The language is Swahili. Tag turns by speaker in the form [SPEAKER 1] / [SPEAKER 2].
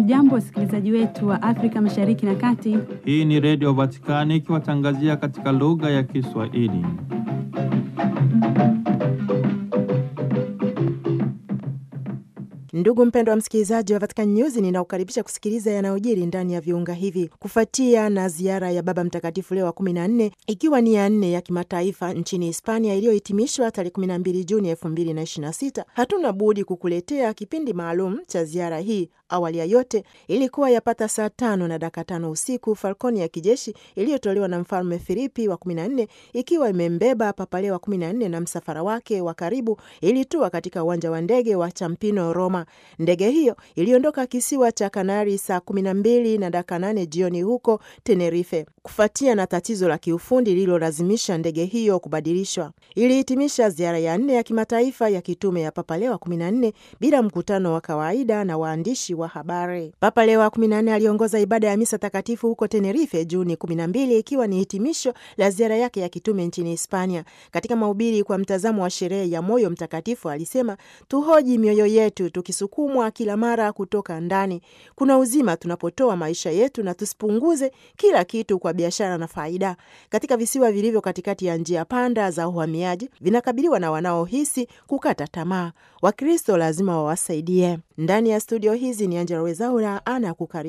[SPEAKER 1] Hamjambo, wasikilizaji wetu wa Afrika Mashariki na Kati.
[SPEAKER 2] Hii ni Redio Vatikani ikiwatangazia katika lugha ya Kiswahili.
[SPEAKER 3] Ndugu mpendwa wa msikilizaji wa Vatican News, ninakukaribisha kusikiliza yanayojiri ndani ya viunga hivi kufuatia na ziara ya Baba Mtakatifu Leo wa kumi na nne ikiwa ni ya nne ya kimataifa nchini Hispania iliyohitimishwa tarehe kumi na mbili Juni elfu mbili na ishirini na sita. Hatuna budi kukuletea kipindi maalum cha ziara hii. Awali ya yote ilikuwa yapata saa tano na dakika tano usiku falkoni ya kijeshi iliyotolewa na Mfalme Filipi wa kumi na nne ikiwa imembeba Papa Leo wa kumi na nne na msafara wake wa karibu ilitua katika uwanja wa ndege wa Champino, Roma. Ndege hiyo iliondoka kisiwa cha Kanari saa kumi na mbili na dakika nane jioni huko Tenerife, kufuatia na tatizo la kiufundi lililolazimisha ndege hiyo kubadilishwa. Ilihitimisha ziara ya nne ya kimataifa ya kitume ya Papa Leo wa kumi na nne bila mkutano wa kawaida na waandishi wa habari. Papa Leo wa kumi na nne aliongoza ibada ya misa takatifu huko Tenerife Juni kumi na mbili ikiwa ni hitimisho la ziara yake ya kitume nchini Hispania. Katika mahubiri kwa mtazamo wa sherehe ya moyo mtakatifu alisema, tuhoji mioyo yetu tukisukumwa kila mara kutoka ndani. Kuna uzima tunapotoa maisha yetu na tusipunguze kila kitu kwa biashara na faida. Katika visiwa vilivyo katikati ya njia panda za uhamiaji vinakabiliwa na wanaohisi kukata tamaa. Wakristo lazima wawasaidie. Ndani ya studio hizi ni Angela Wezaura ana kukaribisha